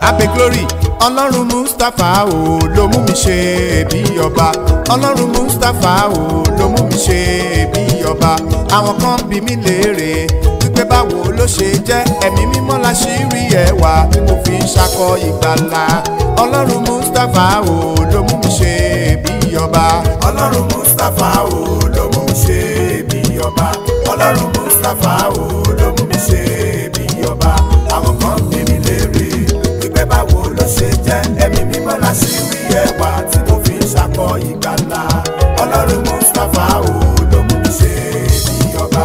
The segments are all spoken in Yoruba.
abe glory ọlọ́run mustapha o ló mú mi ṣe bí ọba ọlọ́run mustapha o ló mú mi ṣe bí ọba àwọn kan bí mi léèrè wípé báwo ló ṣe jẹ́ ẹ̀mí mímọ́ la ṣì rí ẹwà tí mo fi ń ṣakọ ìgbàlà ọlọ́run mustapha o ló mú mi ṣe bí ọba ọlọ́run mustapha o ló mú mi ṣe bí ọba ọlọ́run mustapha o ló mú mi ṣe bí ọba àwọn kan bí mi léèrè wípé báwo ló ṣe jẹ́ ẹ̀mí mímọ́ la ṣì rí ẹwà tí mo fi ń ṣakọ ìgbàlà ọlọ́run mustapha o ló mú mi ṣe bí ọba.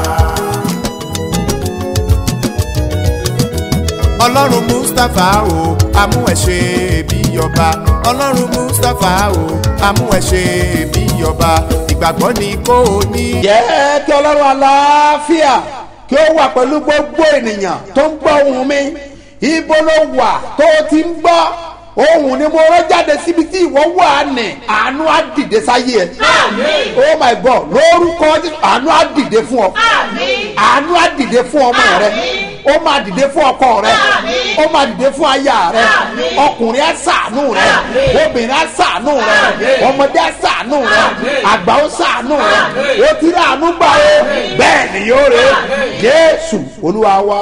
ọlọ́run mustapha o amú ẹ ṣe bí ọba ọlọ́run mustapha o amú ẹ ṣe bí ọba ìgbàgbọ́ ni kò ní. jẹ́ kí ọlọ́run aláfíà kí ó wà pẹ̀lú gbogbo ènìyàn tó ń gbọ́ ohùn mi ibo ló wà tó o ti ń gbọ́ ohùn ni mo rọ́ jáde síbi tí ìwọ wà ní àánú á dìde sáyé ẹ oh my god lórúkọ Jésù, àánú á dìde fún ọ àánú á dìde fún ọmọ rẹ ó máa dìde fún ọkọ rẹ ó máa dìde fún aya rẹ ọkùnrin á ṣàánú rẹ obìnrin á ṣàánú rẹ ọmọdé á ṣàánú rẹ àgbà ó ṣàánú rẹ ó ti rí àánú gbà ó bẹ́ẹ̀ ni yóò rè jésù olúwa wa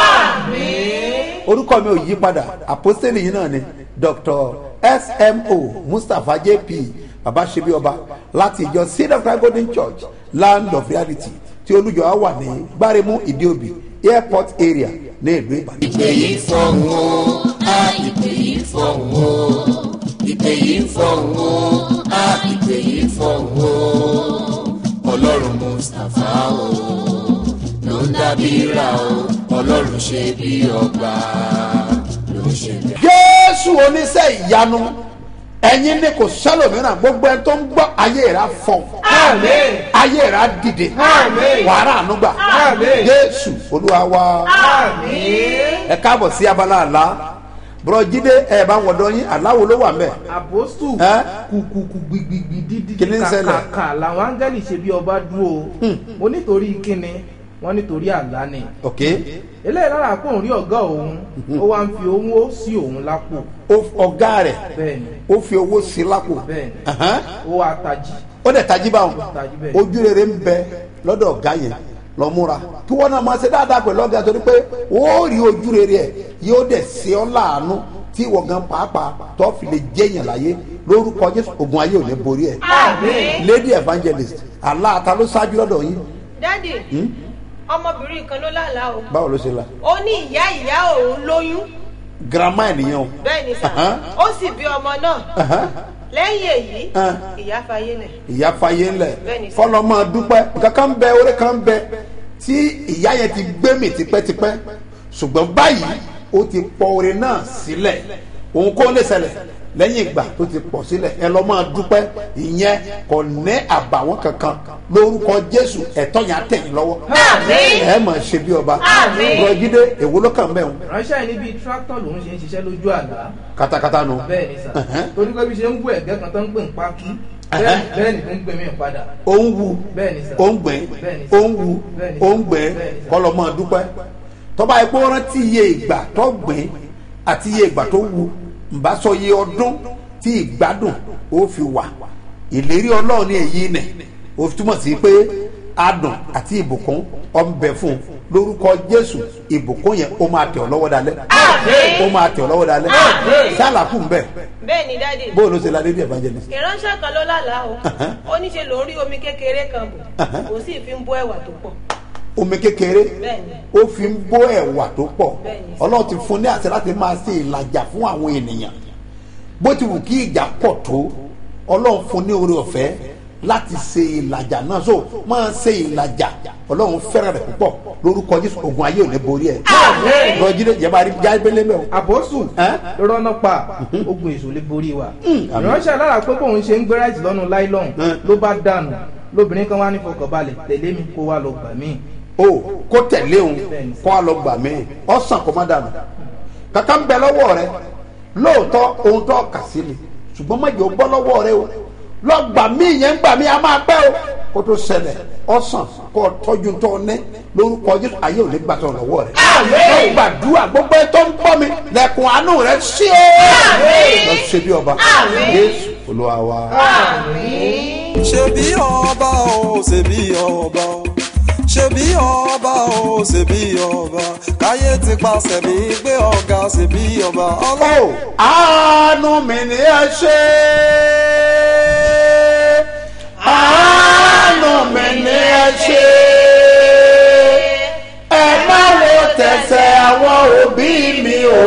orúkọ mi ò yí padà àpọ́sítélì yìí náà ni dr smo mustapha jp baba ṣebi ọba láti ìjọ seed of christ golden church land of reality tí olùjọ á wà ní gbáremú ìdíòbí airport area ní ìlú ìbàdàn. ìpè yìí fọ̀hún o a ìpè yìí fọ̀hún o ìpè yìí fọ̀hún o a ìpè yìí fọ̀hún o ọlọ́run mustapha o ló ń dábí ra o ọlọ́run ṣe bí ọba ló ń ṣe bí. jésù oníṣẹ́ ìyanu ẹ̀yin ni kò sẹ́lòmíràn gbogbo ẹni tó ń gbọ́ ayé rà fọ̀ ayé rà dìde wàrà ànúgbà jésù olúwa wa ẹ káàbọ̀ sí abala àlá bùrọ̀jídé ẹ̀ bá wọ̀dọ̀ yín aláwo ló wà mẹ́ àpòstù Ẹ́? kùkùkù gbìgbìgbì dídí Kí ni ń ṣẹlẹ̀? kàkàkà làwọn áńgẹ́lì ṣe bí ọba dúró mo nítorí kíni wọ́n nítorí àlá ni ok eléyìí lára pé òun rí ọ̀gá òun ó wá ń fi owó sí òun lápò Ó- ọ̀gá rẹ̀ bẹ́ẹ̀ ni ó fi owó sí lápò bẹ́ẹ̀ ni Ẹ̀hán. ó wá tají ó dẹ̀ tají báwọn tají bẹ́ẹ̀ ojú rere ń bẹ lọ́dọ̀ ọ̀gá yẹn lọ múra kí wọ́n náà máa ṣe dáadáa pẹ̀lú ọ̀gá torí pé ó rí ojú rere ẹ̀ yóò dẹ̀ ṣe ọ́ láàánú tí ìwọ gan pàápàá tó fi lè jẹ́yàn láyé lórúkọ jésù ogun ayé ò ní borí ẹ̀ lady evangelist aláàtà ló ṣáájú lọ́dọ̀ yín dádì ọmọbìnrin kan ló lálàá o báwo ló ṣe la ó ní ìyá ìyá òun lóyún girama ènìyàn o bẹ́ẹ̀ ni sà Ahan. ó sì bí ọmọ náà Ahan. lẹ́yìn èyí Ah. ìyá fayé lẹ̀ ìyá fayé ńlẹ̀ Bẹ́ẹ̀ni sà. fọlọ́ máa dúpẹ́ nǹkan kan bẹ orí kan bẹ tí ìyá yẹn ti gbé mì tipẹ́tipẹ́ ṣùgbọ́n báyìí ó ti pọ orin náà sílẹ̀ òun kò lè ṣẹlẹ̀ lẹ́yìn ìgbà tó ti pọ̀ sílẹ̀ ẹ lọ́ máa dúpẹ́ ìyẹn kò ní àbàwọ́n kankan lórúkọ jésù ẹ̀tọ́ yẹn á tẹ̀yìn lọ́wọ́ ẹ máa ṣe bí ọba rọjídé èwo ló kàn bẹ́ẹ̀ ránṣẹ́ yìí níbi tractor lòun ṣe ń ṣiṣẹ́ lójú àlá katakata nu bẹ́ẹ̀ ni sà Ẹ̀hẹ́n. torí pé bí ṣe ń bú ẹ̀gẹ́ kan tó ń pè ń pákí bẹ́ẹ̀ bẹ́ẹ̀ ni tó ń gbé mi padà ó ń wu Bẹ́ẹ̀ ni sà. ó ń gbìn Bẹ́ẹ̀ ni sà. ó ń wu Bẹ́ẹ̀ ni ó sà. ń gbìn Bẹ́ẹ̀ ni sà. kọlọ máa dúpẹ́ tọ́ba epo rántí iye ìgbà tó gbìn àti iye ìgbà tó wu nbà sọ iye ọdún tí ìgbádùn ó fi wà ìlérí ọlọ́run ní èyí nẹ̀ ó fi túmọ̀ sí pé adùn àti ìbùkún ọ ń bẹ fún un lórúkọ jésù ìbùkún yẹn ó máa tẹ̀ ọ́ lọ́wọ́ dalẹ́ ó máa tẹ̀ ọ́ lọ́wọ́ dalẹ́ sálàkù ń bẹ bẹ́ẹ̀ ni dádì bóyá ló ṣe la lady evangelist ìránṣẹ́ kan ló lálàá o ó ní ṣe lòún rí omi kékeré kan bù kò sì fi ń bọ́ ẹ̀wà tó pọ̀ omi kékeré Bẹ́ẹ̀ni. ó fi ń bó ẹ̀wà tó pọ̀ Bẹ́ẹ̀ni. ọlọ́run ti fún ní àṣẹ láti máa ṣe ìlàjà fún àwọn ènìyàn bó ti wù kí ìjà pọ̀ tó ọlọ́run fún ní oore ọ̀fẹ́ láti ṣe ìlàjà náà so máa ṣe ìlàjà ọlọ́run fẹ́ràn rẹ̀ púpọ̀ lórúkọ jésù ogun ayé ò ní borí ẹ̀ lọ́jídé jẹba rí jábélé mẹ́ o àbọ̀sù Ẹ́? rọ́nà pa ogun èso lè borí wa àmín. ìránṣẹ́ alára pé bóun ṣe ń gbé ráìsì lọ́nu láìlọ́hùn Ẹ́. ló bá dànù lóbìnrin kan wá ní fọkànbalẹ̀ tẹ̀lé mi kó wá lọ gbà mí o kó tẹ̀lé òun kó a lọ gbà mí ọ̀sán kó má dànù kàkà ń bẹ lọ́wọ́ rẹ lóòótọ́ ohun tó kà sí ni ṣùgbọ́n má jẹ́ o bọ́ lọ́wọ́ rẹ o lọ gbà mí yẹn ń gbà mí a máa pẹ́ o kó tó ṣẹlẹ̀ ọ̀sán kó o tọ́jú tó o ní lórúkọ jésù ayé ò ní gbà tó lọ́wọ́ rẹ̀. ó gbàdúrà gbogbo ẹ tó ń gbọ́ mi lẹ́kùn àánú rẹ̀ sí o. lọ ṣe bí ọba jésù olúwa wa. ṣebí ọba o ṣebí ọba o ṣebí ọba o ṣebí ọba káyé ti pàṣẹ mi gbé ọ̀gá ṣebí ọba ọlọ́run. ó àánú mi ni ẹ ṣe àánú mi ni ẹ ṣe ẹ má wo tẹ̀sẹ̀ àwọn òbí mi o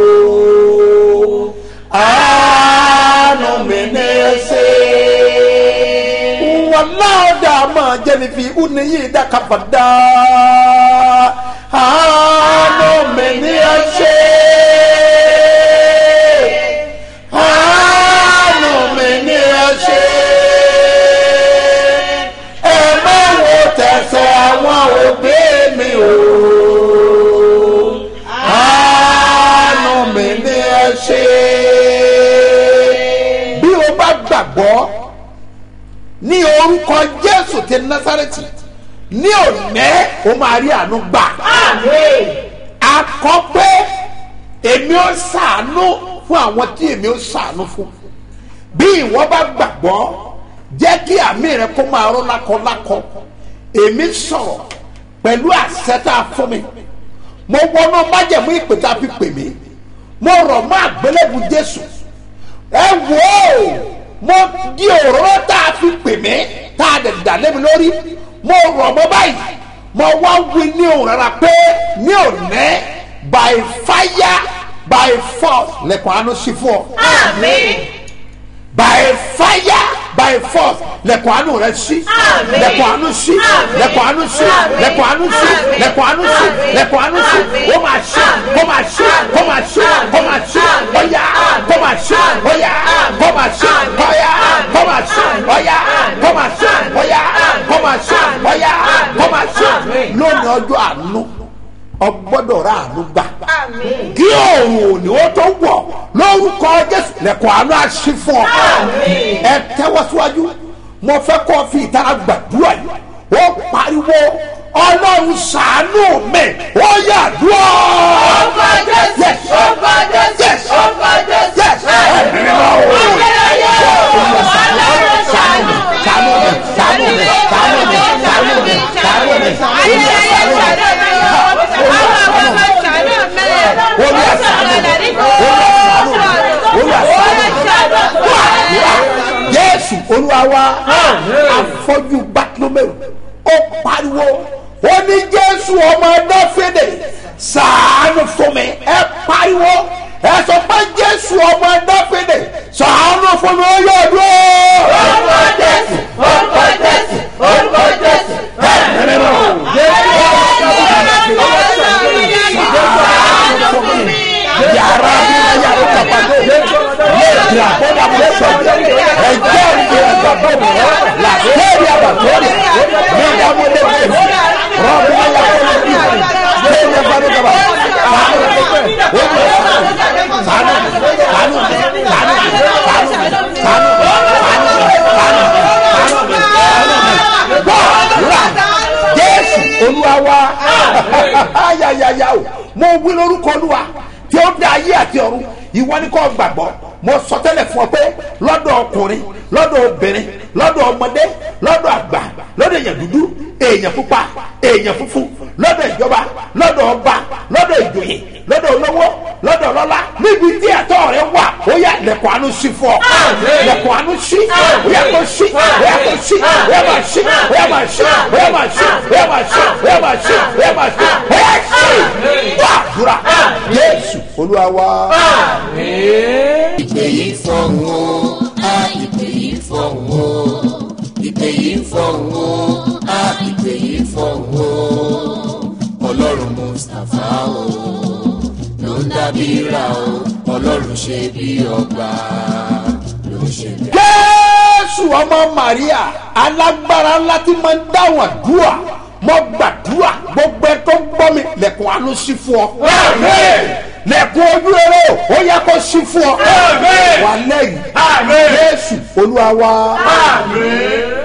àánú mi ni ẹ ṣe. wàláàdà máa jẹ́ni fi uniyi dákàfàdà àánú mi ni ẹ ṣe àánú mi ni ẹ ṣe ẹ má wo tẹ̀sẹ̀ àwọn òbí mi o àánú mi ni ẹ ṣe bí o bá gbàgbọ́ ní orúkọ jésù ti násàrẹ́tì ní òní o máa rí àánú gbà akọ pé èmi ó ṣàánú fún àwọn tí èmi ó ṣàánú fún bí ìwọ bá gbàgbọ́ jẹ́ kí àmì rẹ kó máa rọ́ lákọlákọ èmi sọ̀rọ̀ pẹ̀lú àṣẹ tá a fún mi mo wọnú májẹ̀mú ìpè tá a fi pè mí mo rọ̀ mọ́ àgbélébù jésù ẹ wò ó mo di òróró tá a fi pè mí tá a dẹ̀ dà lé mi lórí mo rọ̀ mọ́ báyìí mo wá wí ní òun rárá pé ní òní by fire by force lẹ́kọ̀ọ́ àánú sí fún ọ by fire by force lẹ́kọ̀ọ́ àánú rẹ sí Àmín. lẹ́kọ̀ọ́ àánú sí Àmín. lẹ́kọ̀ọ́ àánú sí Àmín. lẹ́kọ̀ọ́ àánú sí Àmín. lẹ́kọ̀ọ́ àánú sí Àmín. lẹ́kọ̀ọ́ àánú sí Àmín. ó máa ṣe Àmín. kó máa ṣe kó máa ṣe kó máa ṣe Àmín. ọ̀yà Àmín. kó máa ṣe Àmín. ọ̀yà Àmín. kó máa ṣe Àmín. ọ̀yà Àmín. kó máa ṣe Àmín. ọ̀yà Àmín. kó máa ṣe Àmín. ọ̀yà Àmín. kó máa ṣe Àmín. ọ̀yà Àmín. kó máa ṣe Àmín. lónìí ọjọ́ àánú ọgbọ́dọ̀ rà àánú gbà Àmín. kí òòrùn òní ó tó wọ̀ lórúkọ jésù lẹ́kọ̀ọ́ àánú àṣì fún ọ. Àmín. ẹ tẹ́wọ́ síwájú mo fẹ́ kọ́ fi ìtara gbàdúrà yìí ó pariwo ọlọ́run ṣàánú mi ó yà dúró. Orúkọ Jésù, Yes. orúkọ Jésù, Yes. orúkọ Jésù. Yes. Ẹ̀mí mímọ́ o. Ayérayé o, Ọlọ́run ṣàánú. ṣàánú mi ṣàánú mi ṣàánú mi ṣàánú mi ṣàánú mi. Ayérayé ṣàánú mi o. Àwọn ọmọ ṣàánú mi. Olúwa ṣàánú mi. Olúwa ṣàánú mi. Olúwa ṣàánú mi. jésù olúwa wa afọ́jú bartolomeu ó pariwo ó ní jésù ọmọ dáfídì ṣàánú fún mi ẹ pariwo ẹ sọ pé jésù ọmọ dáfídì ṣàánú fún mi ó yọ dúró. Orúkọ Jésù, orúkọ Jésù, orúkọ Jésù. yàrá bí wọ́n yàrá kàpàdé lè dìrà kó dà bó sọ ẹjọ́ ìdè ẹ̀gbàgbọ́ mi làkèrè àbàtọ́rì ní ìdààmú lè wẹ̀ rọ́bì náà yà kó lè bí lè bá mi kaba sànù sànù sànù sànù sànù sànù sànù jésù olúwa wa ayayaya o mo wí lórúkọ olúwa tí ó dá ayé àti ọ̀run ìwọ ni kò gbàgbọ́ mo sọ tẹ́lẹ̀ fún ọ pé lọ́dọ̀ ọkùnrin lọ́dọ̀ obìnrin lọ́dọ̀ ọmọdé lọ́dọ̀ àgbà lọ́dọ̀ èèyàn dúdú èèyàn pupa èèyàn funfun lọ́dọ̀ ìjọba lọ́dọ̀ ọba lọ́dọ̀ ìjòyè lọ́dọ̀ olówó lọ́dọ̀ ọlọ́lá níbi tí ẹ̀tọ́ rẹ wà ó yà lẹ̀kọ́ àánú sí fún ọ lẹ̀kọ́ àánú sí ó yà kó sí ó yà kó sí ó yà máa sí ó yà máa sí ó yà máa sí ó yà máa sí ó yà máa sí ó yà máa sí ó yà sí wà dúrà jésù olúwa wa. ìpè yìí fọ̀hún o á ìpè yìí fọ̀hún o ìpè yìí fọ̀hún o á ìpè yìí fọ̀hún o ọlọ́run mustapha o ló ń dábí ra o ọlọ́run ṣe bí ọba ló ń ṣe bí. jésù ọmọ maria alágbára ńlá tí máa ń dáhùn àdúrà mo gbàdúrà gbogbo ẹ tó ń gbọ́ mi lẹ́kùn àánú sí fún ọ. lẹ́kùn ojú eré ó yẹ kó sí fún ọ. wà lẹ́yìn jésù olúwa wa. ó ní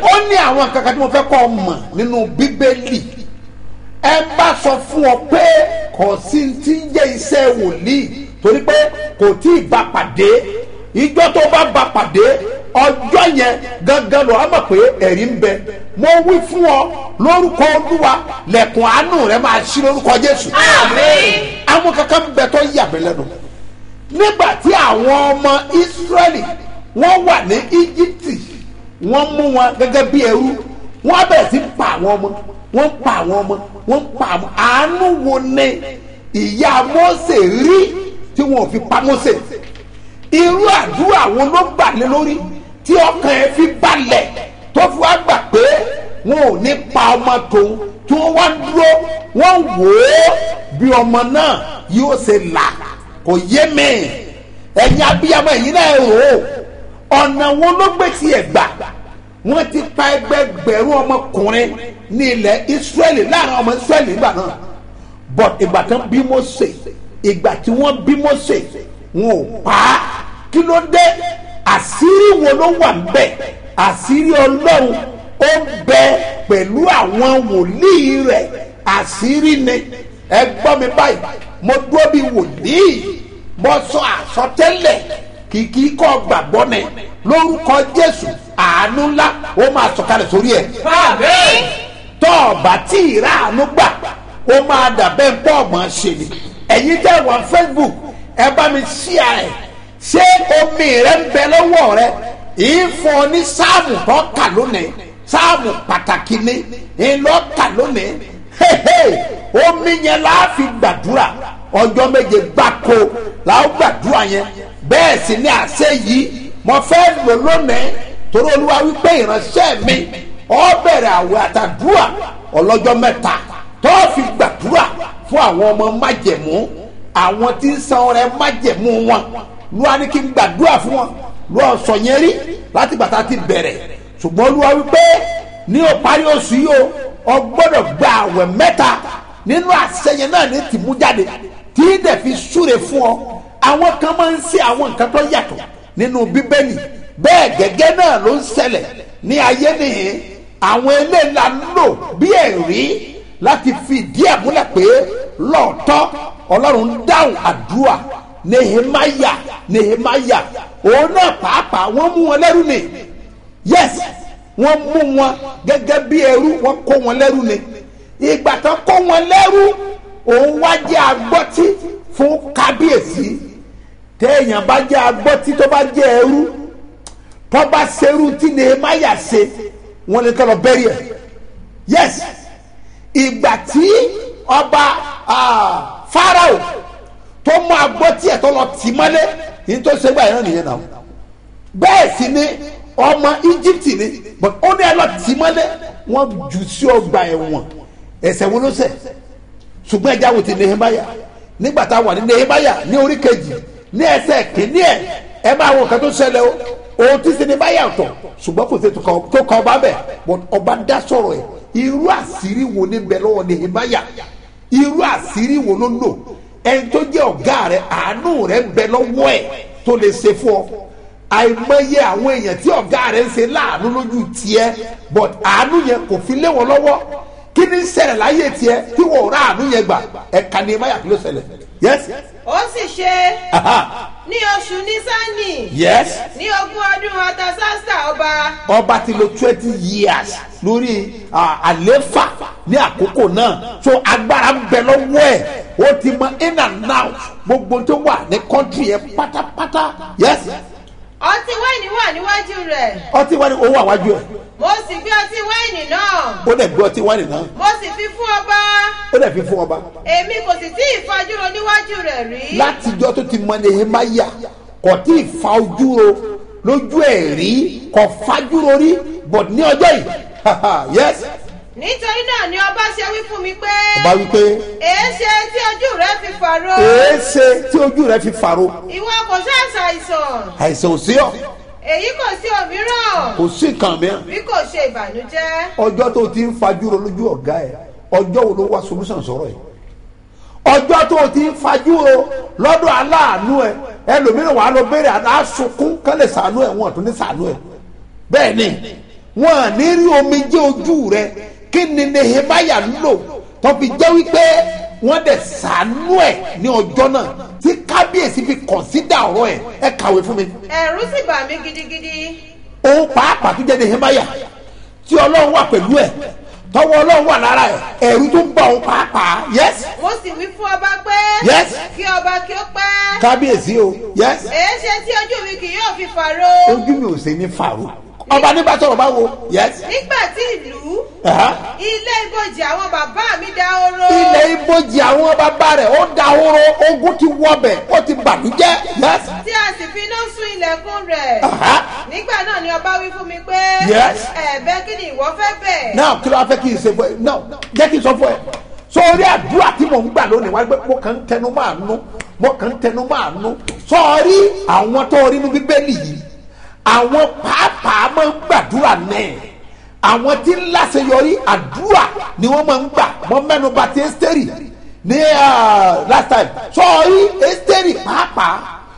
àwọn kankan tí mo fẹ́ kọ́ ọ mọ̀ nínú bíbélì ẹ bá sọ fún ọ pé kò sí ti ń jẹ́ iṣẹ́ wòlíì torí pé kò tí ì bá pàdé ìjọ tó bá bá pàdé ọjọ́ yẹn gangan lọ́ọ́ mọ̀ pé ẹ̀rí ń bẹ mo wí fún ọ lórúkọ olúwa lẹ̀kùn àánú rẹ máa ṣí lórúkọ jésù àwọn kankan bẹ tó yà mí lẹ́nu nígbà tí àwọn ọmọ israẹli wọ́n wà ní íjíbítì wọ́n mú wọn gẹ́gẹ́ bí ẹrú wọ́n bẹ̀rẹ̀ sí pa àwọn ọmọ wọ́n pa àwọn ọmọ wọ́n pa àwọn àánú wo ni ìyá Mósè rí tí wọn ò fi pa Mósè irú àdúrà wo ló gbà lé lórí tí ọkàn ẹ fi balẹ̀ tó fi wá gbà pé wọn ò ní pa ọmọ tòun tí wọ́n wá dúró wọ́n wò ó bí ọmọ náà yóò ṣe là kò yé mi ẹ̀yin abiyamọ yìí náà rò ó ọ̀nà wo ló gbé tiẹ̀ gbà wọ́n ti pa ẹgbẹgbẹ̀rún ọmọkùnrin ní ilẹ̀ Ísírẹ́lì láàrin ọmọ Ísírẹ́lì nígbà náà but ìgbà tán bí Mósè ìgbà tí wọ́n bí Mósè wọn ò pa á kí ló dé àṣírí wo ló wà níbẹ̀ àṣírí Ọlọ́run ó bẹ pẹ̀lú àwọn wòlíì rẹ̀ àṣírí ni ẹ gbọ́ mi báyìí mo dúró bí wòlíì mo sọ àsọtẹ́lẹ̀ kìkì kọ́ gbàgbọ́ ni lórúkọ Jésù àánú ńlá ó máa sọ̀kalẹ̀ sórí ẹ̀. tọ́ ọ̀bà tí ìrà àánú gbà ó máa dàbẹ́ pọ̀ ọ̀mọ̀ ṣe ni. ẹ̀yin tẹ́ wà Facebook ẹ bá mi ṣíà ẹ̀ ṣé omi rẹ ń bẹ lọ́wọ́ rẹ ìfọ̀ ní sáàmù tó kà lónìí sáàmù pàtàkì ni ìlọ kà lónìí omi yẹn la fi gbàdúrà ọjọ́ méje gbáko la ó gbàdúrà yẹn bẹ́ẹ̀ sì ni àṣẹ yìí mo fẹ́ lò lónìí torí olúwa wípé ìránṣẹ́ mi ọ bẹ̀rẹ̀ àwẹ̀ àtàdúrà ọlọ́jọ́ mẹ́ta tó fi gbàdúrà fún àwọn ọmọ májẹ̀mú àwọn tí ń san ọrẹ májẹ̀mú wọn lúwa ní kí n gbàdúrà fún wọn lúwa sọ yẹn rí láti gbàtà ti bẹ̀rẹ̀ ṣùgbọ́n olúwa wípé ní o parí oṣù yìí o ọ gbọ́dọ̀ gba àwẹ̀ mẹ́ta nínú àṣẹyẹn náà ní tìmú jáde tí dẹ̀ fi súre fún ọ àwọn kan máa ń ṣe àwọn nǹkan tó yàtọ̀ nínú bíbélì bẹ́ẹ̀ gẹ́gẹ́ náà ló ń ṣẹlẹ̀ ní ayé nìyẹn àwọn eléńlá lò bí ẹ̀rí láti fi ìdí ẹ̀ múlẹ̀ pé lọ́ọ̀tọ́ ọlọ́run ń dáhùn àdúrà nehemaya nehemaya òun náà pàápàá wọ́n mú wọn lẹ́rú ni yes wọ́n mú wọn gẹ́gẹ́ bí ẹrú wọ́n kó wọn lẹ́rú ni ìgbà tó kó wọn lẹ́rú òun wá jẹ́ agbọ́tí fún kábíyèsí téèyàn bá jẹ́ agbọ́tí tó bá jẹ́ ẹrú tó bá serú tí nehemaya ṣe wọ́n lè tọ́lọ bẹ́rì ẹ̀ yes ìgbà tí ọba farao tó mú agbọ́tí ẹ̀ tó lọ tì mọ́lé yìí tó ṣe gbà yẹn nìyẹn náà bẹ́ẹ̀ sì ni ọmọ íjíbítì ni but ó ní ẹ lọ tì mọ́lé wọ́n jù sí ọgbà ẹ̀wọ̀n ẹ̀ṣẹ̀ wo ló ṣẹ̀ ṣùgbọ́n ẹja wo ti nehemaya nígbà tá a wà ní nehemaya ní orí kejì ní ẹsẹ̀ kìíní ẹ̀ ẹ máa wo nǹkan tó ṣẹlẹ̀ o òun ti sinmi báyà ọ̀tọ̀ ṣùgbọ́n kò sí tó kọ ọba bẹ̀ but ọba dá sọ̀rọ̀ ẹ̀ irú àṣírí wo ní bẹ lọ́wọ́ nehemaya irú àṣírí wo ló lò ẹni tó jẹ́ ọ̀gá rẹ̀ àánú rẹ̀ bẹ lọ́wọ́ ẹ̀ tó lè ṣe fún ọ àìmọye àwọn èèyàn tí ọ̀gá rẹ̀ ń ṣe láàánú lójú tiẹ̀ but àánú yẹn kò fi lé wọn lọ́wọ́ kí ni ṣẹlẹ̀ láyé tiẹ̀ tí wọ́n rà àánú yẹn gbà ẹ̀ka nehemaya kí ló ṣẹlẹ̀ yes ó sì ṣe ní oṣù nísánì yes ní ogún ọdún ọtasásà ọba ọba ti lo twenty years lórí àléfà ní àkókò náà so agbára ń bẹ lọ́wọ́ ẹ̀ ó ti mọ in and out gbogbo tó wà ní kọ́ńtì yẹn pátápátá yes ọtí wáìnì wà níwájú rẹ̀ ọtí wáìnì owó àwájú ẹ̀ mo sì gbé ọtí wáìnì náà ó dẹ̀ gbé ọtí wáìnì náà mo sì fi fún ọba ó dẹ̀ fi fún ọba èmi kò sì tí ì fajúro níwájú rẹ̀ rí látijọ́ tó ti mọ nehemaya kò tí ì fa ojú ro lójú ẹ̀ rí kò fajúro rí but ní ọjọ́ yìí yes nítorí náà ni ọba ṣe wí fún mi pé ọba wípé èéṣe tí ojú rẹ fi fàrọ èéṣe tí ojú rẹ fi fàro ìwọ kò ṣàṣàìsàn àìsàn ò sí ọ èyí kò sí òmíràn kò sí nǹkan mìíràn bí kò ṣe ìbànújẹ́ ọjọ́ tó ti ń fajúro lójú ọ̀gá ẹ̀ ọjọ́ wo ló wá solution sọ̀rọ̀ ẹ̀ ọjọ́ tó ti ń fajúro lọ́dọ̀ aláàánú ẹ̀ ẹlòmíràn wà á lọ béèrè àná sunkún kán lè sànú ẹ̀ wọn ò tún ní sànú ẹ̀ bẹ́ẹ̀ ni wọn à ní rí omijé ojú rẹ kí ni nehemiah lò tó fi jẹ́ wípé wọ́n dẹ̀ sànú ẹ̀ ní ọjọ́ náà tí kábíyèsí fi kọ̀nsídà ọ̀rọ̀ ẹ̀ ẹ kàwé fún mi ẹ̀rù sì bà mí gidigidi òun pàápàá tó jẹ́ nehemiah tí ọlọ́run wà pẹ̀lú ẹ̀ tọwọ́ ọlọ́run wà lára ẹ̀ ẹ̀rù tó ń bá òun pàápàá yes mo sì wí fún ọba pé Yes. kí ọba kí ó pẹ́ kábíyèsí o yes èé ṣe tí ojú mi kì yóò fi fàró ojú mi ò ṣe ní fàrú ọba ní bá sọ̀rọ̀ báwo yes nígbà tí ìlú Aha. ilé ibojì àwọn bàbá mi dahoro ilẹ̀ ibojì àwọn bàbá rẹ̀ ó dahoro ogun ti wọbẹ̀ ó ti bàdújẹ́ yes tí a sì fi iná sun ilẹ̀kùn rẹ̀ Aha. nígbà náà ni ọba wí fún mi pé Yes. ẹ̀bẹ̀ kí ni ìwọ fẹ́ bẹ̀ náà kí ló wá fẹ́ kí n ṣe fún ẹ náà jẹ́ kí n sọ fún ẹ sọ́ọ́rí àdúrà tí mò ń gbà lónìí wá pé mo kàn ń tẹnu máa nú mo kàn ń tẹnu máa nú sọ́ọ́rí àwọn tó rí inú bíbélì yìí àwọn pàápàá máa ń gbàdúrà náà àwọn tí ń láṣeyọrí àdúrà ni wọ́n máa ń gbà wọ́n mẹ́nu bà ti ẹ́sítẹ́rì ní ah, last time sọ́ọ́rí ẹ́sítẹ́rì pàápàá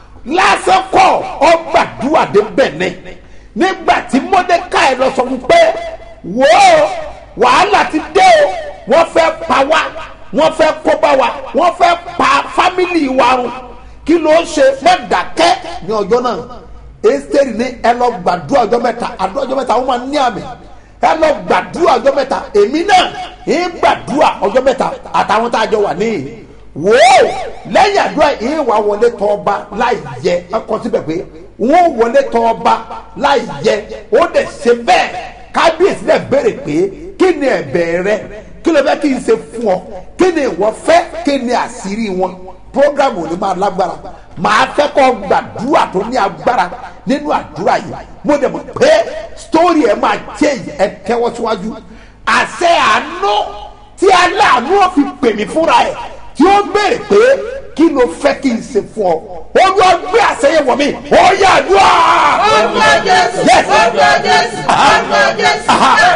lásán kọ́ ọ gbàdúrà dé bẹ̀nẹ̀ nígbà tí mọ́dékàì lọ sọ fún pé wò ó wàhálà ti dé o wọ́n fẹ́ pa wá wọ́n fẹ́ kó bá wa wọ́n fẹ́ pa fámìlì wa run kí ló ń ṣe má dákẹ́ ní ọjọ́ náà esteri ní ẹ lọ gbàdúrà ọjọ́ mẹ́ta àdúrà ọjọ́ mẹ́ta wọ́n máa ní àmì ẹ lọ gbàdúrà ọjọ́ mẹ́ta èmi náà ń gbàdúrà ọjọ́ mẹ́ta àtàwọn tá a jọ wà níyì wò ó lẹ́yìn àdúrà yìí wà wọlé tọ́ ọba láì yẹ ọkọ síbẹ̀ pé wọ́n wọlé tọ́ ọba láì yẹ ó dẹ̀ ṣe bẹ́ẹ̀ kábíyèsí náà béèrè pé kí ni ẹ̀bẹ̀ rẹ kí ló fẹ́ kí n ṣe fún ọ kí ni ìwọ fẹ́ kí ni àṣírí wọn programu ni máa lágbára màá fẹ́ kọ́ gbàdúrà tó ní agbára nínú àdúrà yìí mo dẹ̀ mọ̀ pé story ẹ̀ máa change ẹ̀ tẹ́wọ́ síwájú àṣẹ àánú tí aláàánú ò fi pè mí fúnra ẹ̀ tí ó béèrè pé kí ló fẹ́ kí n ṣe fún ọ olú ọgbẹ́ àṣẹyẹ wọ̀ mí ó yà àdúrà. Orúkọ Jésù, Yes. orúkọ Jésù, orúkọ Jésù.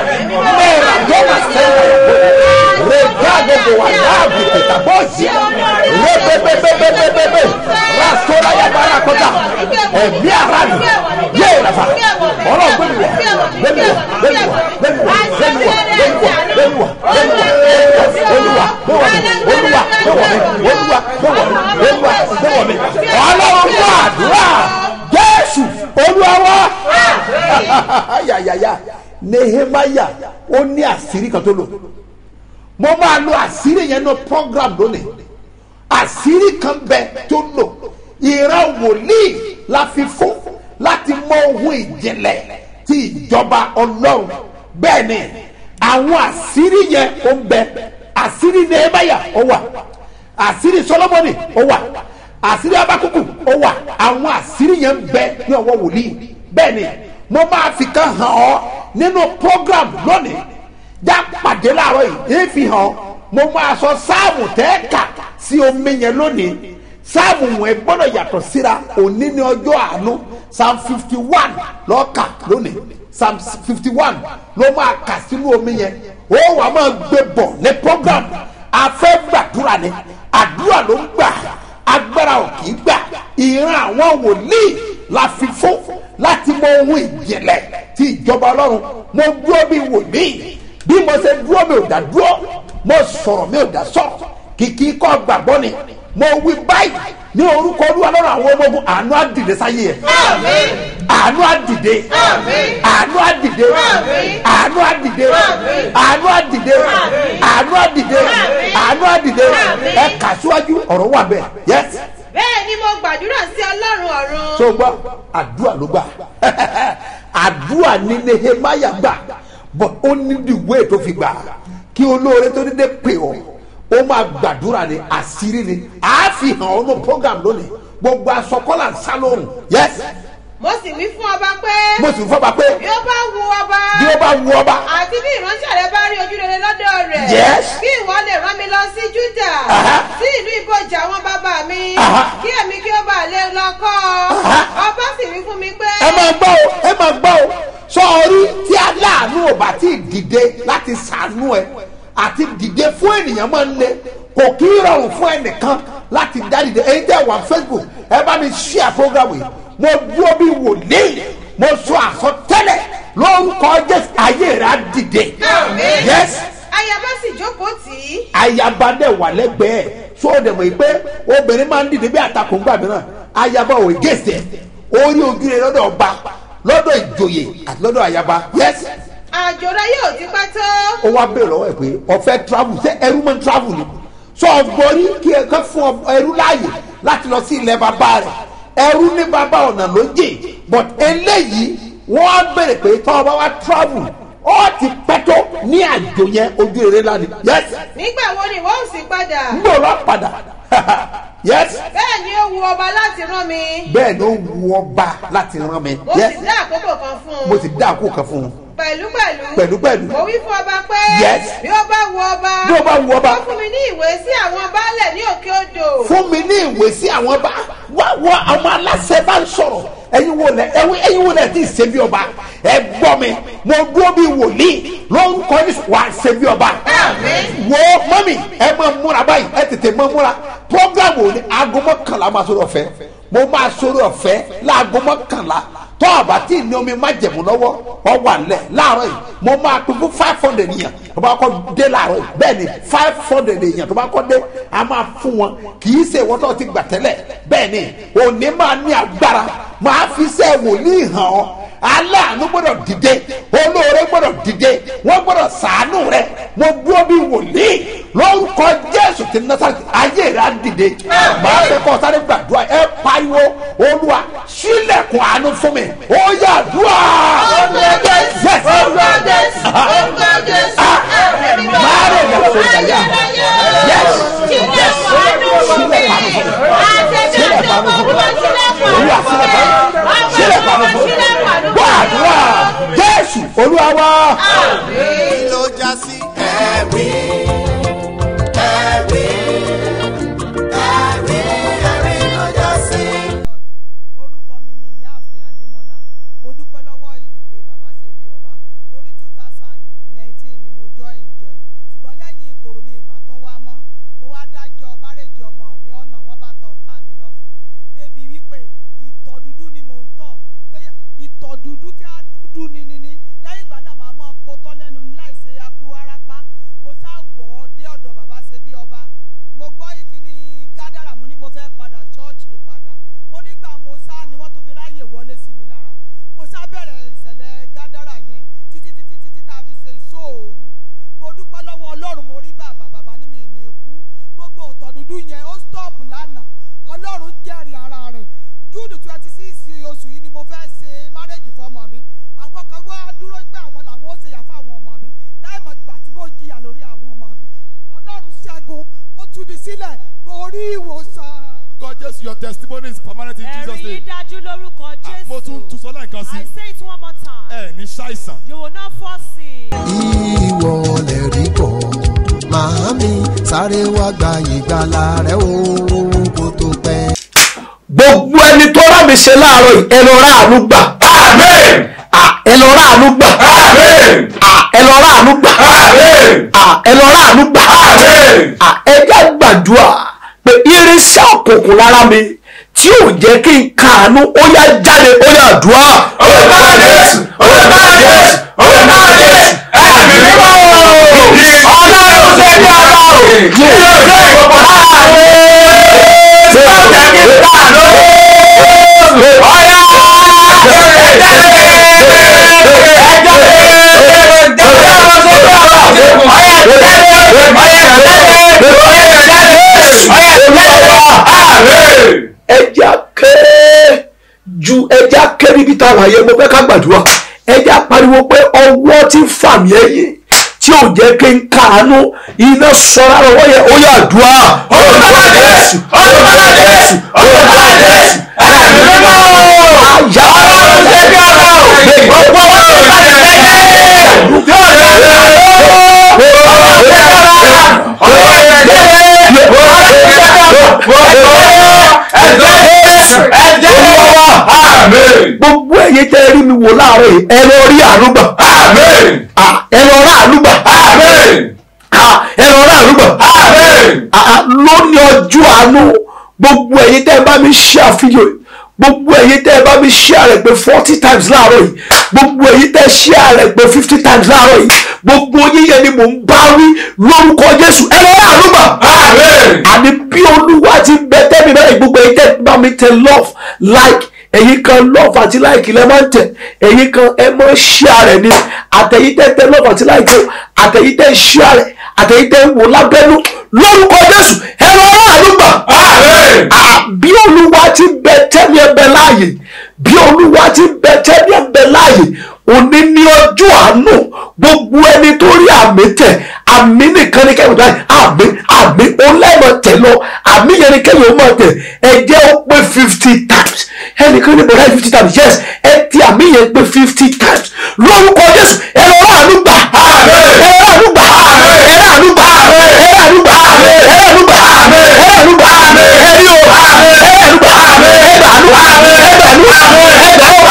Mera doma sẹ́yìn rẹ̀gáàdé bò wà láàbù tètè bọ́ọ̀sì rẹ̀bẹ̀bẹ̀bẹ̀bẹ̀bẹ̀ rasora yabara kọjá ẹ̀mí ara mi yé rafa ọlọ́ gbẹ̀mí wọ̀ gbẹ̀mí wọ̀ gbẹ̀mí wọ̀ gbẹ̀mí wọ̀ gbẹ̀mí wọ̀ gbẹ̀mí wọ̀ gbẹ̀mí wọ̀ gbẹ̀mí wọ̀ olúwa gbẹ̀wọ̀ mi olúwa gbẹ̀wọ̀ mi olúwa gbẹ̀wọ̀ mi olúwa gbẹ̀wọ̀ mi ọlọ́run gbọ́ àdúrà jésù olúwa wá yàyàyà nehemaya ó ní àṣírí kan tó lò mo máa lo àṣírí yẹn ní program lónìí àṣírí kan bẹ tó lò ìran wòlíì la fi fún láti mọ ohun ìjìnlẹ̀ ti ìjọba ọlọ́run bẹ́ẹ̀ ni àwọn àṣírí yẹn ó ń bẹ àṣírí nehemaya ó wà àṣírí solomoni ó wà àṣírí abakuku ó wà àwọn àṣírí yẹn ń bẹ ní ọwọ́ wòlíì bẹ́ẹ̀ ni mo máa fi kan hàn ọ́ nínú program lónìí já pàdé láàárọ̀ yìí èé fi hàn mo máa sọ sáàmù tẹ́ẹ̀ka sí omi yẹn lónìí sáàmù wọn gbọ́dọ̀ yàtọ̀ síra òní ní ọjọ́ àánú psalm fifty one lọ́ọ̀kà lónìí psalm fifty one ló máa kà sínú omi yẹn ó wàá máa gbé bọ̀ ní program afẹ́ gbàdúrà ni àdúrà ló ń gbà agbára ò kì í gbà ìran àwọn wòlíì la fi fún láti mọ ohun ìjìnlẹ̀ ti ìjọba ọlọ́run mo dúró bí wòlíì bí mo ṣe dúró mi ò dá dúró mo sọ̀rọ̀ mi ò dá sọ̀rọ̀ kìkì kọ́ gbàgbọ́ ni mo wí báyìí ní orúkọ olúwa lọ́rọ̀ àwọn ọmọ ogun àánú àdìdẹ sáyé ẹ̀ àánú àdìdẹ àánú àdìdẹ àánú àdìdẹ àánú àdìdẹ àánú àdìdẹ àánú àdìdẹ ẹ kà síwájú ọ̀rọ̀ wà bẹ́ẹ̀ yẹsì bẹ́ẹ̀ ni mo gbàdúrà sí ọlọ́run ọ̀run. tó gbọ́ àdúrà ló gbà àdúrà ní nehemaya gbà bọ́ ó ní ìwé tó fi gbà kí olóore tó dédé pè ọ́ ó máa gbàdúrà ní àṣírí ni àá fi hàn ọ́ ní program lónìí gbogbo asọkọ́là ń sá lóhùn yes mo sì wí fún ọba pé mo sì fọ́ ba pé bí ó bá wu ọba bí ó bá wu ọba àti bí ìránṣẹ́ rẹ bá rí ojú rere lọ́dọ̀ rẹ̀ Yes. kí ìwọ lè rán mi lọ sí júdà Aha. sí ìlú ìbòjì àwọn bàbá mi Aha. kí èmi kí ó bá lè lọ kọ́ ọ Aha. ọba sì wí fún mi pé ẹ máa gbọ́ o ẹ máa gbọ́ o sọ́ọ́rí tí aláàánú ò bá tí ì dìde láti sàánú ẹ àti dìde fún ènìyàn máa ń le kò kí í rọrùn fún ẹnìkan láti dá dìde èyí tẹ́ wà facebook ẹ bá mi share program yìí mo dúró bí wòlíì mo sọ àsọtẹ́lẹ̀ lórúkọ jésù ayé rẹ á dìde yes ayaba sì jókòó tì í ayaba dẹ̀ wà lẹ́gbẹ̀ẹ́ so ó dẹ̀ mọ̀ yìí pé obìnrin máa ń dìde bí àtakò ńgbà mìíràn ayaba ò gèsè orí ojú rẹ lọ́dọ̀ ọba lọ́dọ̀ ìjòyè àti lọ́dọ̀ ayaba yes àjò rẹ yóò ti pẹ́ tó ó wá bèèrè lọ́wọ́ ẹ̀ pé ọ̀fẹ́ travel ṣé ẹrú máa ń travel ni so ọgbọ́rí kí ẹ kẹ́ fún ọ- ẹrú láàyè láti lọ sí ilẹ̀ bàbá rẹ̀ ẹrú ní bàbá ọ̀nà ló jè but eléyìí wọ́n á bèrè pé tọ́ ọba wa travel ó ti pẹ́ tó ní àjò yẹn ojú eré lánìí yes nígbà wo ni wọ́n sì padà ń bò lọ padà yes bẹ́ẹ̀ ni ó wu ọba láti rán mi bẹ́ẹ̀ ni ó wu ọba láti rán mi mo yes sì dá àkókò kan fún un mo sì dá àkókò kan fún un pẹ̀lúpẹ̀lú Pẹ̀lúpẹ̀lú. mo wí fún ọba pé Yes. bí ó bá wu ọba Bí ó bá wu ọba. ó fún mi ní ìwé sí àwọn baálẹ̀ ní òkè odò fún mi ní ìwé sí àwọn bá wá wá àwọn aláṣẹ bá ń sọ̀rọ̀ ẹ̀yin wo lẹ ẹ̀yin ẹ̀yin wo lẹ ti ṣe bí ọba ẹ gbọ́ mi mo dúró bí wòlíì lórúkọ ní wà á ṣe bí ọba wo mọ́mì ẹ máa múra báyìí ẹ tètè máa múra program wo ni aago mọ́kànlá máa sọ̀rọ̀ ọ̀fẹ́ mo máa sọ̀rọ̀ ọ̀fẹ́ láago mọ́kànlá tọ́ àbá tí ní omi má jẹ̀mú lọ́wọ́ ọ wà lẹ̀ láàárọ̀ yìí mo máa pín fún five hundred yẹn tó bá kọ́ dé láàárọ̀ yìí bẹ́ẹ̀ ni five hundred yẹn tó bá kọ́ dé a máa fún wọn kì í ṣe ìwọ́n tó ti gbà tẹ́lẹ̀ bẹ́ẹ̀ ni òní máa ní agbára máa fi ṣe wòlíì hàn ọ́ aláàánú gbọ́dọ̀ dìde olóore gbọ́dọ̀ dìde wọ́n gbọ́dọ̀ sàánú rẹ mo dúró bí wòlíì lórúkọ jésù ti nasa ayé rẹ á dìde màá fẹ́ kọ́ sáré gbàdúrà ẹ pariwo olúwa sílẹ̀kùn àánú fún mi ó yà dùà. Yes. Ah, Mare la soldaya. Yes. Yes. Sílẹ̀kùn àánú fún mi. Sílẹ̀kùn àánú fún mi. Olúwa sílẹ̀kùn àánú fún mi. Sílẹ̀kùn àánú fún mi. Gbàdúrà Jésù olúwa wá. kí ló já sí ẹ̀rí ẹ̀rí ẹ̀rí ẹ̀rí ló já sí. orúkọ mi ni ìyáàfin adémọlá mo dúpẹ́ lọ́wọ́ ìpè bàbá ṣe bí ọba torí two thousand nineteen ni mo join ìjọ yìí ṣùgbọ́n lẹ́yìn ìkorò ni ìbátan wá mọ́ mo wá dájọ́ márèjì ọmọ mi ọ̀nà wọ́n bá tọ̀ ọ̀tá mi lọ́fà débi wípé ìtọ̀ dúdú ni mò ń tọ̀ tó yẹ- ìtọ̀ dúdú tí a dúdú ni ni ni lẹ́yìn ìgbà náà màá mọ́ potọ́ lẹ́nu láìsí akú arápá mo sá wọ̀ ọ́ dé ọ̀dọ̀ bàbá ṣe bí ọba mo gbọ́ ìkíní gádàrà mo ní mo fẹ́ padà ṣọ́ọ̀ṣì padà mo nígbà mo sá ni wọ́n tó fi ráyè wọlé sí mi lára mo sá bẹ̀rẹ̀ ìṣẹ̀lẹ̀ gádàrà yẹn títí títí títí tá a fi ṣe ìṣòòru mo dúpẹ́ lọ́wọ́ ọlọ́run mo rí bàbá bàbá ní mi ní ikú gbogbo ọ̀tọ̀ dúdú yẹn ó stop lánàá ọlọ́run jẹ́rìí ara rẹ̀ júùdù twenty six oṣù yìí ni mo fẹ́ ṣe márẹ́jì fọmọ mi àwọn kan wá dúró pé àwọn làwọn ó ṣèyà fáwọn ọmọ mi láìmọ̀ ìgbà tí mo jìyà lórí àwọn ọmọ mi ọlọ́run ṣẹ́gun ó tú mi sílẹ̀ mo rí ìwòsàn. God, just your testimony is permanent in Jesus' ẹ̀rí name. yìí dájú lórúkọ Ah, Mo tún tún jésù sọ lẹ́ẹ̀kan sí. i say it one more time Ẹ ní ṣàìsàn. you will not fall sick. ìwọ lè rí bọ̀ màámi sáré wá gba ìgbàlà rẹ o kó tó pẹ́. gbogbo ẹni tó rà mí ṣe láàárọ̀ yìí ẹ lọ rà àánú gbà. amen. ẹ lọ rà àánú gbà. amen. ẹ lọ rà àánú gbà. amen. ẹ lọ rà àánú gbà. amen. ẹ jẹ́ gbàdúrà pé irinṣẹ́ òkùnkùn lára mi tí ò jẹ́ kí n kàánú ó yá jáde ó yá dùá. orúkọ jésù orúkọ jésù orúkọ jésù ẹ̀mí mímọ́ ọlọ́run ṣe bí ọba o yóò ṣe ìgbọ̀pọ̀ láàrin tí ó jẹ́ kí n kàánú ọ̀yá ẹja kéré ju ẹja kéré ibi tá a wà yẹ mo fẹ́ ká gbàdúrà ẹja pariwo pé ọwọ́ tí ń fà mí ẹ̀yìn tí ò jẹ́ kí n kàánú iná sọ̀rọ̀ lọ́wọ́ yẹ ó yà dùá. orúkọ jésù orúkọ jésù orúkọ jésù ẹ̀mí mímọ́ àyà ọlọ́run ṣe bí ọba o gbogbo wọn tó bá ti lẹ́yìn yóò lè lè ọlọ́run ṣe bí ọba ọlọ́run ṣe bí ọba gbogbo ẹ̀yin tẹ́ rí mi wò láàárọ̀ yìí ẹ lọ rí àánú gbà. ẹ lọ rí àánú gbà. ẹ lọ rí àánú gbà. lónìí ọjọ́ àánú gbogbo ẹ̀yin tẹ́ bá mi ṣe àfihàn gbogbo ẹ̀yin tẹ́ bá mi ṣe àrẹ̀ pé forty times láàárọ̀ yìí gbogbo èyí tẹ́ share rẹ̀ pé fifty times láàárọ̀ yìí gbogbo yíyẹ ni mò ń bá wí lórúkọ jésù ẹ lọ́ọ́ àlùbà àní bí olúwa ti bẹ tẹ́mi bẹ́ẹ̀ gbogbo èyí tẹ́ bá mi tẹ love like ẹ̀yin kan love àti like lẹ́ máa ń tẹ̀ ẹ̀yin kan ẹ máa ń share rẹ̀ ni àtẹ̀yìn tẹ́ tẹ love àti like o àtẹ̀yìn tẹ́ share rẹ̀ àtẹ̀yìn tẹ́ wò lábẹ́nú lórúkọ jésù ẹ lọ́ọ́ àlùbà bí olúwa ti bẹ tẹ́mi ẹ bẹ láàyè bí olúwa ti bẹ tẹ́mi ẹ bẹ láàyè òní ní ọjọ́ àánú gbogbo ẹni tó rí àmì tẹ̀ àmì nìkan ní kẹ́hìn báyìí àmì àmì ọlẹ́mọ̀ tẹ̀ lọ àmì yẹn ní kẹ́hìn ó mọ̀ tẹ̀ ẹ jẹ́ ó pé fifty times ẹnìkan ní bọ̀dá fifty times yes ẹ ti àmì yẹn pé fifty times lórúkọ jésù ẹ lọ ráàánú gbà ẹ lọ ráàánú gbà ẹ ráàánú gbà ẹ ráàánú gbà ẹ ráàánú gbà ẹ ráàánú gbà ẹ rí o ẹ ráàánú gbà ẹ gbàánú ẹ gbàánú ẹ gbà ó ẹ gbà ó ẹ gbà ó ẹ gbà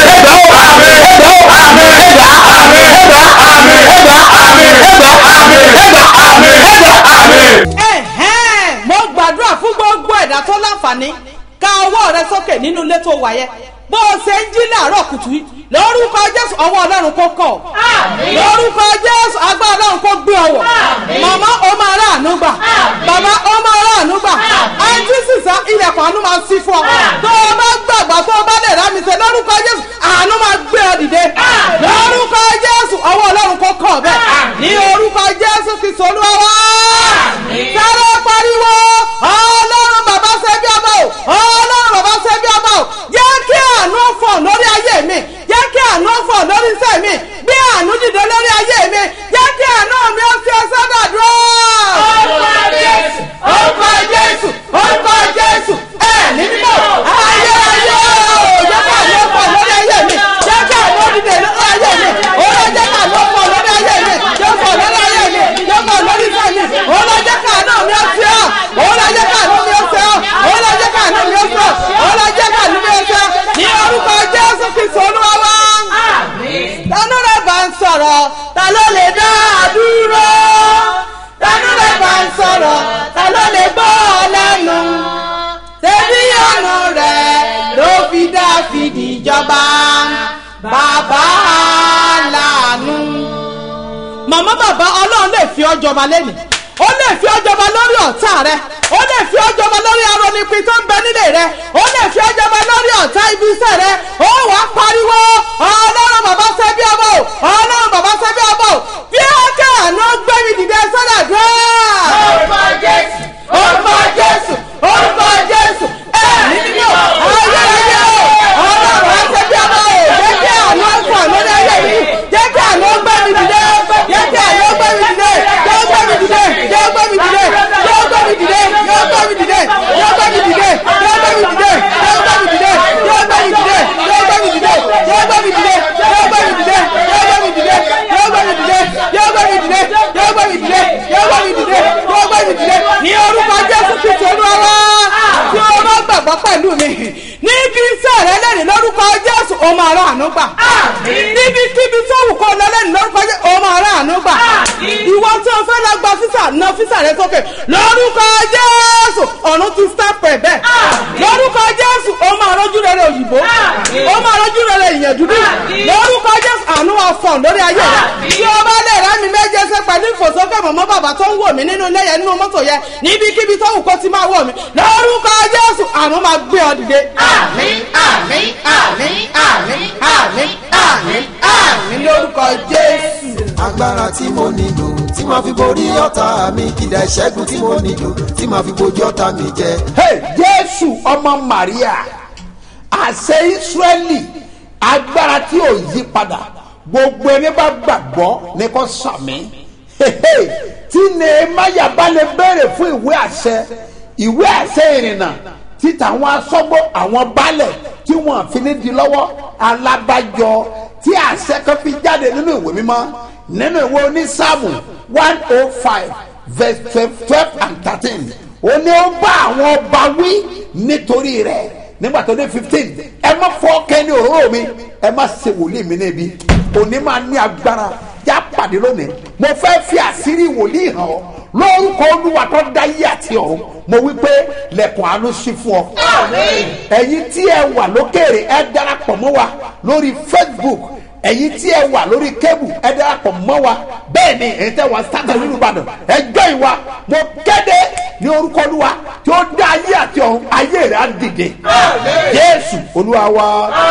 Ẹ̀hẹ́n, mo gbàdúrà fún gbogbo ẹ̀dá tó láǹfààní ká ọwọ́ rẹ sókè nínú ilé tó wà yẹn bó o ṣe ń jí láàárọ̀ kùtù yìí lórúkọ jésù ọwọ́ ọlọ́run kó kọ̀ lórúkọ jésù agbára ọlọ́run kó gbé ọwọ́ màmá o máa rà àánú gbà bàbá o máa rà àánú gbà àǹtí sísá ilẹ̀kùn àánú máa sí fún ọ tó o bá gbàgbọ́ tó o bá lè rà mí ṣe lórúkọ jésù àánú máa gbé ọ dìde lórúkọ jésù ọwọ́ ọlọ́run kó kọ̀ bẹ́ẹ̀ ní orúkọ jésù kristu olúwa wá sáré pariwo ọlọ́run bàbá ṣe bí ọba o ọlọ́run bàbá ṣe bí ọba o jẹ́ kí àánú fọ̀ lórí ayé mi jẹ́ kí àánú fọ̀ lórí iṣẹ́ mi bí àánú dìde lórí ayé mi jẹ́ kí àánú mi ó fi ẹsẹ̀ dàdúrà. orúkọ jésù orúkọ jésù orúkọ jésù ẹ ní mímọ́ ayé ayé o jẹ́ kí àánú fọ̀ lórí ayé mi jẹ́ kí àánú dìde lórí ayé mi ó lọ jẹ́ kí àánú fọ̀ lórí ayé mi jẹ́ fọ̀ lórí ayé mi jẹ́ fọ̀ lórí iṣẹ́ mi ó lọ jẹ́ kí àánú mi ó fi ọ́ ó lọ jẹ́ kí àánú mi ó fi ọ́ ó lọ jẹ́ kí àánú mi ó fi ọ́ ó lọ jẹ́ kí àánú mi ó fi ọ́ ní orúkọ jésù kristu olúwa wá. tánú rẹ̀ bá ń sọ̀rọ̀ ta ló lè dá a dúró tánú rẹ̀ bá ń sọ̀rọ̀ ta ló lè gbọ́ ọ lẹ́nu tẹ̀bí ọ̀nà rẹ̀ ló fi dá fìdí ìjọba bàbá lànà. màmá bàbá ọlọ́run lè fi ọ́ jọba lẹ́nu ó lè fi ọ́ jọba lórí ọ̀tá rẹ ó lè fi ọ́ jọba lórí aronipin tó ń bẹ nílé rẹ ó lè fi ọ́ jọba lórí ọ̀tá ibi iṣẹ́ rẹ ó wà á pariwo ọlọ́run bàbá ṣe bí ọmọ o ọlọ́run bàbá ṣe bí ọmọ o bí ó kẹ́ àná gbé mi dìde sọ́dà dúró. orúkọ jésù orúkọ jésù orúkọ jésù ẹ nínú ayérayé o ọlọ́run bàbá ṣe bí ọmọ o jẹ́ kí àná fọ̀ lórí ayé mi jẹ́ kí àná gbé mi dìde jẹ́ kí àná gbé mi dìde jẹ́ gbé mi dìde jẹ́ gbé mi dìde jẹ́ gbé mi dìde jẹ́ gbé mi dìde jẹ́ gbé mi dìde jẹ́ gbé mi dìde jẹ́ gbé mi dìde jẹ́ gbé mi dìde jẹ́ gbé mi dìde jẹ́ gbé mi dìde jẹ́ gbé mi dìde jẹ́ gbé mi dìde jẹ́ gbé mi dìde jẹ́ gbé mi dìde jẹ́ gbé mi dìde jẹ́ gbé mi dìde jẹ́ gbé mi dìde ní orúkọ jésù kristu olúwa tí o bá gbàgbọ́ pẹ̀lú mi níbi iṣẹ́ rẹ lẹ́rìí lórúkọ jésù o máa rà àánú gbà níbi kíbi tó wù kó lọ lẹ́rìí lórúkọ jésù o máa rà àánú gbà ìwọ tí o fẹ́ lọ gba físà ná físà rẹ sókè lórúkọ jésù ọ̀run ti sápò ẹ̀ bẹ́ẹ̀ lórúkọ jésù o máa rọ́jú rere òyìnbó o máa rọ́jú rere ìyẹn dúdú lórúkọ jésù àánú ọ̀fọ̀ lórí ayé rẹ tí o bá lè rẹ́ mi méje ṣe pẹ̀lú ìfòsókè mọ̀mọ́ bàbá tó ń wò mí nínú ilé yẹn nínú mọ́tò yẹn níbikíbi tó wù kó ti máa wò mí lórúkọ jésù àánú máa gbé ọ dìde. àmín àmín àmín àmín àmín àmín àmín lórúkọ jésù. agbára tí mo nílò tí màá fi borí ọ̀tá mi kìdá ìṣẹ́gun tí mo nílò tí màá fi bojú ọ̀tá mi jẹ. Hey, jésù ọmọ maria àṣẹ ìsírẹ́lì agbára tí ò yí padà gbogbo ẹni bá gbàgbọ́ ní kò sàmì Hehe, tí nehemaya bá lè béèrè fún ìwé àṣẹ ìwé àṣẹ ìrìnnà títa àwọn asọ́gbó àwọn baálẹ̀ tí wọ́n fi ní di lọ́wọ́ alábàjọ tí àṣẹ kan fi jáde nínú ìwé mímọ́ nínú ìwé onísàmù one oh five verse twelve twelve and thirteen ó ní ó bá àwọn ọba wí nítorí rẹ̀ nígbà tó dé fifteen ẹ má fọ́ kẹ́ni òróró mi ẹ má ṣe wòlíì mi níbi òní máa ní agbára já pàdé lónìí mo fẹ́ fi àṣírí wòlíì hàn ọ́ lórúkọ olúwa tó dá yé àti ọ̀run mo wí pé lẹ̀kùn àánú sí fún ọ. ẹ̀yin tí ẹ wà lókèrè ẹ darapọ̀ mọ́ wa lórí facebook ẹ̀yin tí ẹ wà lórí kébù ẹ darapọ̀ mọ́ wa bẹ́ẹ̀ ni ẹ̀yin tẹ́ wà sátẹ̀ nínú ìbàdàn ẹ jọ ìwà mo kéde ní orúkọ olúwa tí ó dá ayé àti ọ̀run ayé rẹ̀ á dìde jésù olúwa wa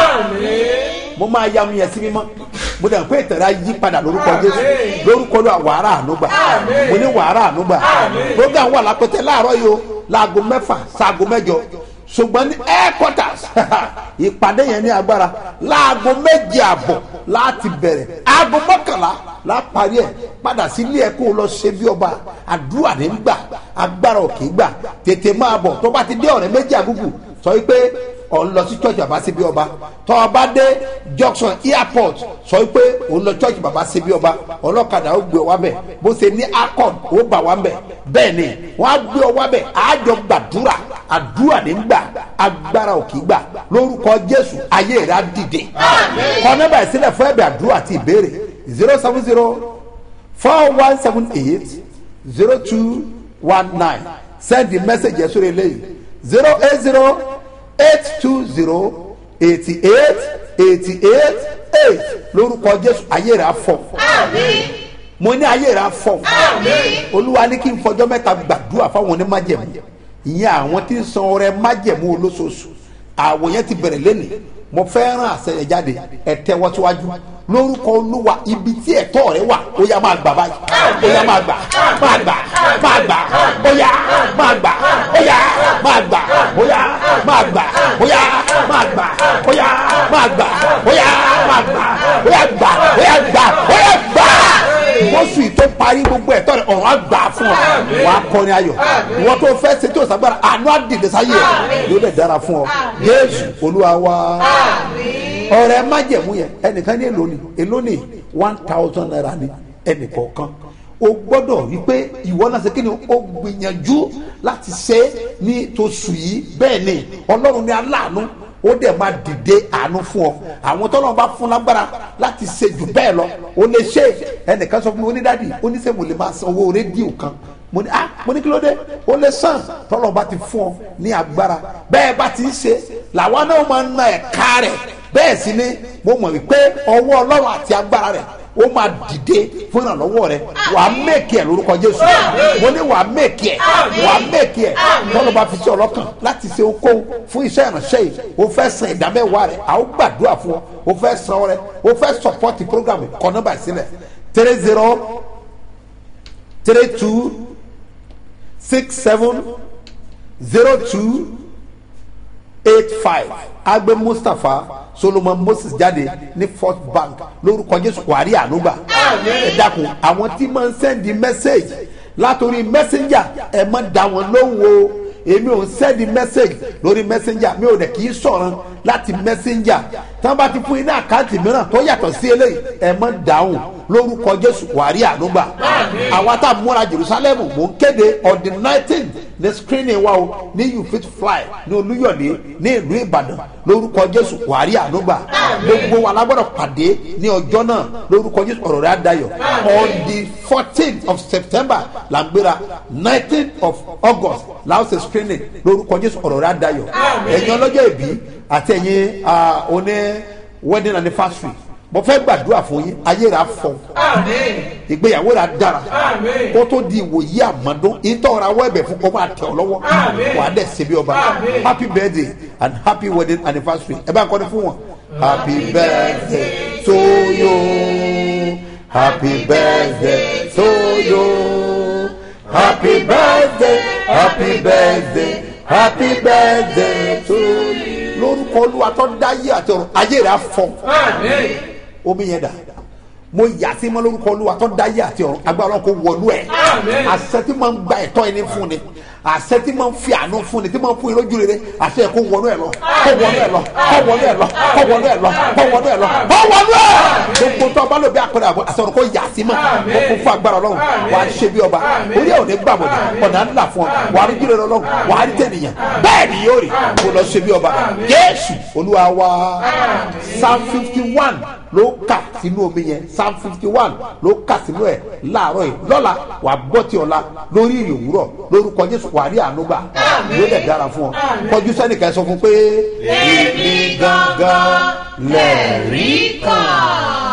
mo máa ya mu yẹn sí mímọ́ mo dẹ̀ pé ìtẹ̀rẹ̀ ayé padà lórúkọ jésù lórúkọ olúwa wàhálà ànúgbà mo ní wàhálà ànúgbà program wà lápẹtẹ láàárọ̀ yìí o láago mẹ́fà sáago mẹ́jọ ṣùgbọ́n ní headquarters ìpàdé yẹn ní agbára láago méje àbọ̀ láti bẹ̀rẹ̀ aago mọ́kànlá láparí ẹ̀ padà sílé ẹ̀ kó o lọ ṣe bí ọba àdúrà ní gbà agbára òkè gbà tètè máa bọ̀ tó bá ti dé ọ̀rẹ́ méjì àgùgù sọ wípé òun lọ sí church bàbá síbi ọba tó o bá dé junction airport sọ wípé òun lọ church bàbá síbi ọba ọlọ́kadà ó gbé ọ wá bẹ̀ bó ṣe ní accord ó bà wá bẹ̀ bẹ́ẹ̀ ni wọ́n á gbé ọ wá bẹ̀ àjọ gbàdúrà àdúrà ní gbà agbára òkè gbà lórúkọ jésù ayé rẹ̀ á dìde kọ́ nọ́mbà ìsílẹ̀ fún ẹ̀bẹ̀ àdúrà àti ìbéèrè zero seven zero four one seven eight zero two one nine send the message yẹn sórí eléyìí zero eight zero eight two zero eighty eight eighty eight eight lórúkọ jésù ayé rẹ̀ á fọ̀ mo ní ayé rẹ̀ á fọ̀ olúwa ní kí n fọjọ́ mẹ́ta gbàdúrà fáwọn onímájẹ̀mú ìyẹn àwọn tí ń san ọrẹ májẹ̀mú olóṣooṣù àwọn yẹn ti bẹ̀rẹ̀ lẹ́nu mo fẹ́ ràn àṣẹyẹ jáde ẹ tẹ́wọ́ síwájú lórúkọ olúwa ibi tí ẹ̀tọ́ rẹ wà ó yá máa gbà báyìí ó yá máa gbà máa gbà máa gbà ó yá máa gbà ó yá máa gbà ó yá máa gbà ó yá máa gbà ó yá máa gbà ó yá máa gbà ó yá gbà ó yá gbà ó yá gbà mọ́sù tó parí gbogbo ẹ̀tọ́ rẹ̀ ọ̀run á gbà fún ọ wàá kọrin ayọ̀ ìwọ́n tó fẹ́ ṣe tí o sàgbára àánú á dìde sáyé ẹ̀ yóò lè dára fún ọ yéésù olúwa wa ọ̀rẹ́ májẹ̀mú yẹn ẹnìkan ní èlò ni èlò ni one thousand naira ni ẹnìkọ̀ọ̀kan o gbọ́dọ̀ rí pé ìwọ náà ṣe kí ni o gbìyànjú láti ṣe ní tosù yìí bẹ́ẹ̀ ni ọlọ́run ní aláàánú ó dẹ̀ máa dìde àánú fún ọ àwọn tọ́lọ́ bá fún lágbára láti ṣe jù bẹ́ẹ̀ lọ o lè ṣe ẹnìkan sọ fún mi onídàdí oníṣègùn lè máa san owó rédíò kan mo ní ah mo ní kí ló dé o lè san tọ́lọ́ bá ti fún ọ ní agbára bẹ́ẹ̀ bá ti ń ṣe làwọn náà máa ń na ẹ̀ka rẹ̀ bẹ́ẹ̀ sì ni mo mọ̀ wípé ọwọ́ ọlọ́run àti agbára rẹ̀ ó máa dìde fún ìrànlọ́wọ́ rẹ wàá mẹ́kì ẹ̀ lórúkọ jésù mo ní wàá mẹ́kì ẹ̀ wàá mẹ́kì ẹ̀ tọ́lọ́ bá fi sí ọlọ́kàn láti ṣe okòwò fún iṣẹ́ ìránṣẹ́ yìí o fẹ́ san ìdámẹ́wàá rẹ̀ a ó gbàdúrà fún ọ o fẹ́ san ọ rẹ o fẹ́ sọpọ́tì program kọ nọ́mbà sílẹ̀ three zero three two six seven zero two eight five agbe mustapha solomon moses jáde ní first bank lórúkọ jésù wàrí ànúgbà ẹ dákun àwọn tí máa ń sẹ́ndì mẹ́sẹ̀gì látòrí messenger ẹ má dá wọn lóhùn o èmi ò ń sẹ́ndì mẹ́sẹ̀gì lórí messenger mi ò dẹ̀ kì í sọ̀rọ̀ láti messenger tí wọ́n bá ti fún iná àkáǹtì mìíràn tó yàtọ̀ sí eléyìí ẹ má dáhùn lórúkọ jésù wàrí ànúgbà àwa tá a múra jerusalem mò ń kéde on the nineteen ní screening wa o ní you fit fly ní olúyọ̀lé ní ìlú ìbàdàn lórúkọ jésù wàrí ànúgbà gbogbo wa lágbọ́dọ̀ pàdé ní ọjọ́ náà lórúkọ jésù ọ̀rọ̀ rẹ̀ àdáyọ̀ on the fourteenth of september la ń gbéra nineteenth of august la ó ṣe screening lórúkọ jésù ọ̀rọ̀ rẹ̀ àdáyọ̀ ẹ̀yin ọlọ́jọ́ ìbí àti ẹ̀yin oní wedding anniversary mo fẹ́ gbàdúrà fún yín ayé rà fọ ìgbéyàwó rà dára kó tó di ìwòyí àmọ́dún ìtọ́ra wọ́ ẹ̀bẹ̀ fún kó máa tẹ̀ ọ́ lọ́wọ́ wà á dẹ̀ ṣe bí ọba happy birthday and happy wedding anniversary ẹ bá ń kọ́ni fún wọn. happy birthday to you happy birthday to you happy birthday happy birthday happy birthday to you lórúkọ olúwa tó dá yé àti ọrùn ayé rẹ afọ omi yẹn dà mo yà sí mọ lórúkọ olúwa tó dá yé àti ọrùn agbára kò wọlú ẹ àṣẹ tí máa ń gba ẹtọ ẹni fún ni àṣẹ tí máa ń fi àánú fún ni tí máa ń fún yín lójú rere àṣẹ kò wọnú ẹ lọ kò wọnú ẹ lọ kò wọnú ẹ lọ kò wọnú ẹ lọ kò wọnú ẹ lọ kò wọnú ẹ gbogbo tó ọba lóbi àpẹẹrẹ àbọ àṣẹ kò yà sí mọ kò kún fún agbára ọlọrun wà á ṣe bí ọba orí ẹ ò ní gbàmọdé ọ̀nà ńlá fún ọ wà á rí jùlọ ọlọrun wà á rí tẹnìyàn bẹ́ẹ̀ ni yóò rí kó lọ ṣe bí ọba jésù olúwa wa psalm fifty one ló kà sínú omi yẹn psalm fifty one ló kà sínú ẹ̀ láàárọ̀ yìí lọ́la wà gbọ́ ti ọ̀la lórí ìrìn òwúrọ̀ lórúkọ jésù wà rí àánú gbà yóò dẹ̀ dára fún ọ kọjú sẹ́nìkan sọ fún pé èmi gangan lẹ́ẹ̀rí kan.